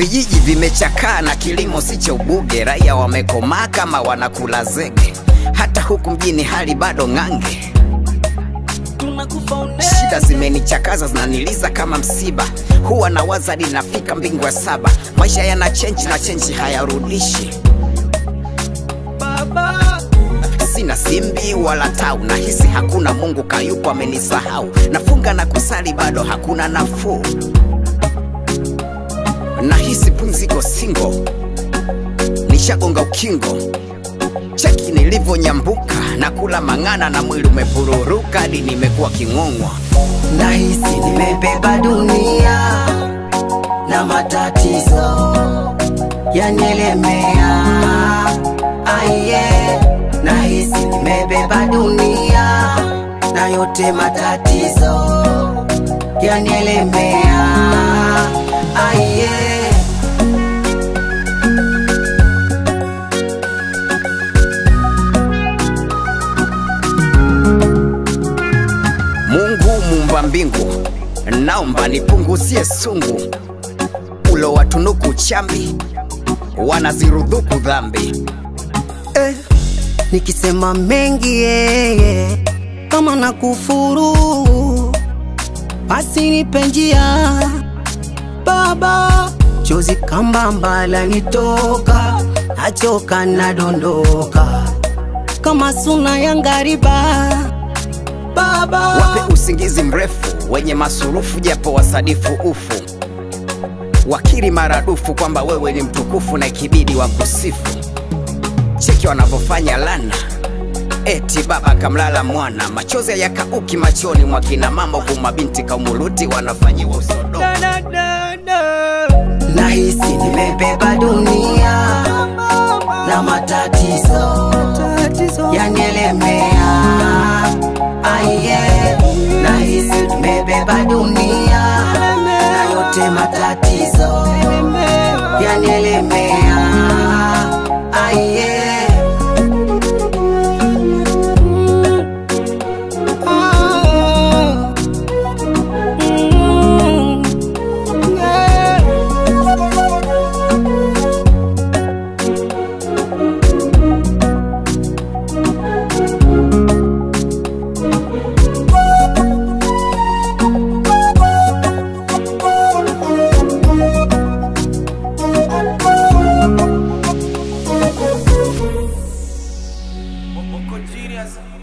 Vijiji vimechakaa na kilimo si cha ubuge, raia wamekomaa kama wanakula zege. Hata huku mjini hali bado ng'ange, shida zimenichakaza zinaniliza kama msiba. Huwa nawaza hadi nafika mbingu ya saba. Maisha yana chenji na chenji hayarudishi. Sina simbi wala tau, nahisi hakuna Mungu kayupo amenisahau. Nafunga na kusali bado hakuna nafuu, nahisi pumziko singo, nishagonga ukingo. Cheki nilivyonyambuka na kula mang'ana na mwili umepururuka hadi nimekuwa king'ong'wa. Nahisi nimebeba dunia na matatizo yanielemea. Aiye, nahisi nimebeba dunia na yote matatizo yanielemea. Aiye. Mungu muumba mbingu, naomba nipunguzie sungu ulo watunuku chambi wanazirudhuku dhambi. eh, nikisema mengi yeye kama na kufuru basi nipe njia baba chozi kambamba lanitoka nachoka nadondoka kama suna ya ngariba baba Wape usingizi mrefu wenye masurufu, japo wasadifu ufu, wakiri maradufu kwamba wewe ni mtukufu na ikibidi wa kusifu. Cheki wanavyofanya lana, eti baba kamlala mwana, machozi yakauki machoni mwa kina mama, huku mabinti kaumuluti wanafanyiwa usodomu. nahisi nimebeba dunia na matatizo yanielemea. Aiye, nahisi nimebeba dunia na yote matatizo yanielemea. Aiye. Ah. Mm. Yeah. Moko genius.